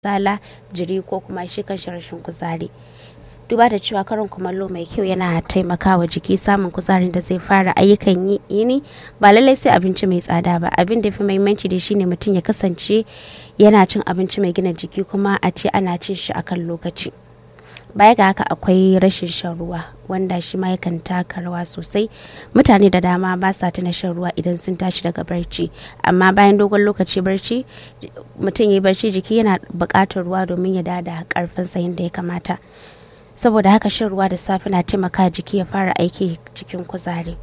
kasala jiri ko kuma shi kan rashin kuzari duba da cewa karin kumallo mai kyau yana taimakawa jiki samun kuzarin da zai fara ayyukan yini ba lallai sai abinci mai tsada ba abin da fi mahimmanci da shine mutum ya kasance yana cin abinci mai gina jiki kuma a ce ana cin shi akan lokaci baya ga haka akwai rashin shan ruwa wanda shi ma yakan taka rawa sosai mutane da dama ba sa tuna shan ruwa idan sun tashi daga barci amma bayan dogon lokaci barci mutum ya yi barci jiki yana buƙatar ruwa domin ya dada karfinsa yadda ya kamata saboda haka shan ruwa da safe na taimaka jiki ya fara aiki cikin kuzari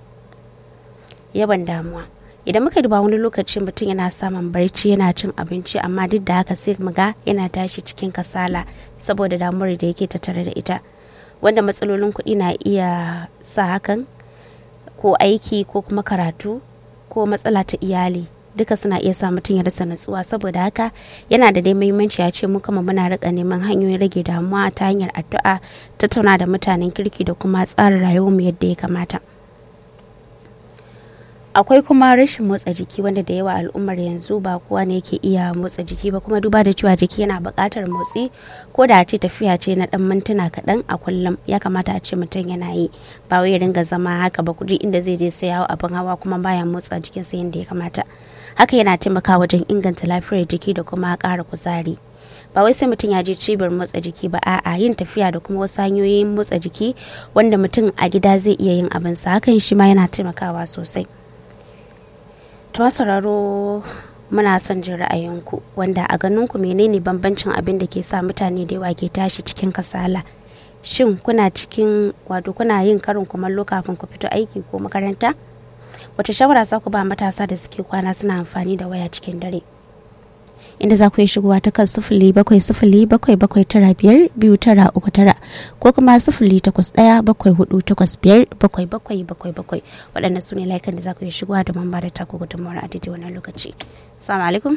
yawan damuwa idan muka duba wani lokaci mutum yana samun barci yana cin abinci amma duk da haka sai muga yana tashi cikin kasala saboda damuwar da yake tattare da ita wanda matsalolin kuɗi na iya sa hakan ko aiki ko kuma karatu ko matsala ta iyali duka suna iya sa mutum ya rasa natsuwa saboda haka yana da dai muhimmanci ya ce mu kama muna rika neman hanyoyin rage damuwa ta hanyar addu'a tattauna da mutanen kirki da kuma tsara rayuwarmu yadda ya kamata akwai kuma rashin motsa jiki wanda da yawa al'ummar yanzu ba kowa ne yake iya motsa jiki ba kuma duba da cewa jiki yana buƙatar motsi ko da a ce tafiya ce na ɗan mintuna kaɗan a kullum ya kamata a ce mutum yana yi ba wai ya ringa zama haka ba kudi inda zai je sayawa abin hawa kuma baya motsa jikinsa yadda ya kamata haka yana taimakawa wajen inganta lafiyar jiki da kuma ƙara kuzari ba wai sai mutum ya je cibiyar motsa jiki ba a'a yin tafiya da kuma wasu hanyoyin motsa jiki wanda mutum a gida zai iya yin abinsa hakan shi ma yana taimakawa sosai ta sauraro muna son jin ra'ayinku wanda a ganinku menene bambancin abin da ke sa mutane da yawa ke tashi cikin kasala shin kuna cikin wato kuna yin karin kumallo kafin ku fito aiki ko makaranta wata shawara za ku ba matasa da suke kwana suna amfani da waya cikin dare inda za ku yi shigowa ta kan sifili bakwai sifili bakwai bakwai tara biyar biyu tara uku tara ko kuma sifili takwas ɗaya bakwai hudu takwas biyar bakwai bakwai bakwai bakwai waɗannan su ne layukan da za ku yi shigowa da mamba da taku gudunmawar a daidai wannan lokaci salamu alaikum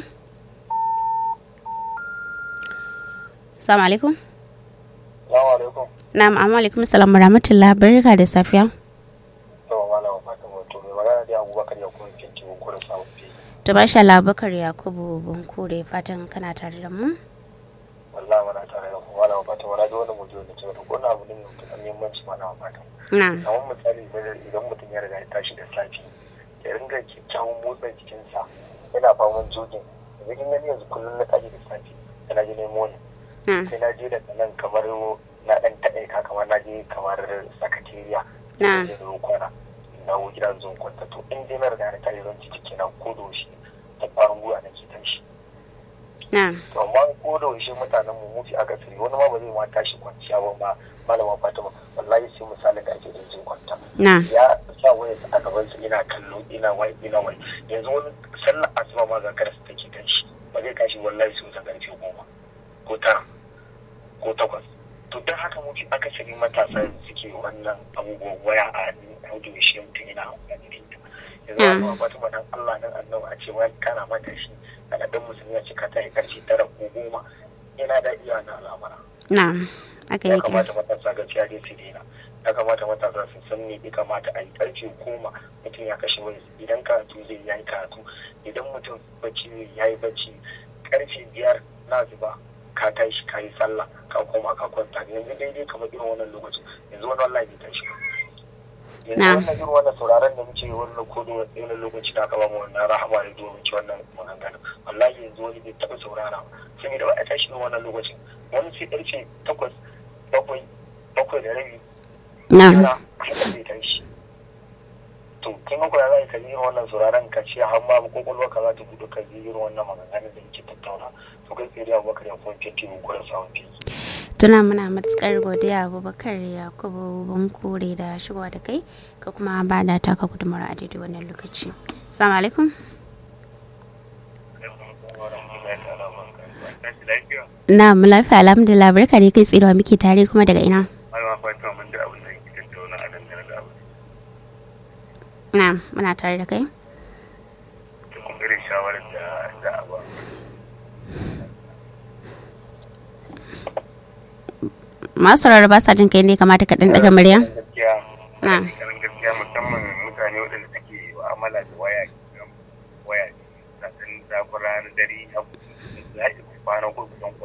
salamu alaikum salamu alaikum na'am amma alaikum salam wa rahmatullah barka da safiya to malama fatan wato mai magana da abubakar ya kuma kinki mun kura samun fi to masha Allah Bakar Yakubu Bunkure fatan kana tare da mu wallahi mana tare da ku malama fatan wani ga wani mutum da ke da ko na abu ne mai mutukar muhimmanci malama fatan na'am kamar misali idan mutum ya riga ya tashi da safe ya ringa kyakkyawan motsa jikinsa yana faman jogin yanzu kin gani yanzu kullum na tashi da safe yana je nemo ne na'am sai na je daga nan kamar na dan taɗaika kamar na je kamar sakatariya na'am da da kwana dawo gida zan kwanta to in dai na riga na tashi zan ci ciki na ko da yaushe da ƙwarin gwiwa na ke tashi na'am to amma ko da yaushe mutanen mu mafi akasari wani ma ba zai ma tashi kwanciya ba ma malama fatima wallahi sai misalin da ake jin kwanta na'am ya sa waya a gaban sa ina kallo ina wai ina wai yanzu wani sallar asuba ma ga karasa take tashi ba zai tashi wallahi sai wuta karfe goma ko tara ko takwas to don haka mafi akasari matasa suke wannan abubuwan waya a hudu shi mutum yana amfani da ita yanzu Mm. wani fatima dan Allah dan annabi a ce wani kana mata shi a dan musulmi ya ce ka tashi karshe tara ko goma yana da iya na al'amara na'am aka ya yi kira kamata matasa gaskiya dai su daina ya kamata matasa su san me ya kamata a yi karfe goma mutum ya kashe wani idan karatu zai yi karatu idan mutum bacci zai ya yi bacci karfe biyar na zuba ka tashi ka yi sallah ka koma ka kwanta yanzu daidai kamar irin wannan lokacin yanzu wani wallahi bai tashi ba yanzu Na'am. wannan irin wannan sauraron da muke wannan kodo wani lokaci da aka ba mu wannan rahama ne domin ci wannan maganganun wallahi yanzu wani bai taɓa saurara ba saboda ba a tashi irin wannan lokacin wani sai ƙarfe takwas bakwai bakwai da rabi na'am yana haka zai tashi to kin ga kuwa za ka ji irin wannan sauraron ka ce har ma kokolwa ka za ta gudu ka ji irin wannan maganganun da yake tattauna to kai tsaye da abubakar ya kuma fenti mun kura samun fi tuna muna matukar godiya abubakar yakubu bunkure da shigowa da kai ka kuma ba da taka gudunmawar a daidai wannan lokaci salamu alaikum na'am lafiya alhamdulillah barka da kai tsirewa muke tare kuma daga ina Malama Fatima mun da abin da yake tattauna a dangane da abin na'am muna tare da kai da kuma irin shawarar da za a ba. masu sauraro ba sa jin kai ne kamata ka ɗan ɗaga murya Gaskiya, Na. ganin gaskiya musamman mutane waɗanda suke mu'amala da waya waya sannan zafin ranar dare abu da kwana gobe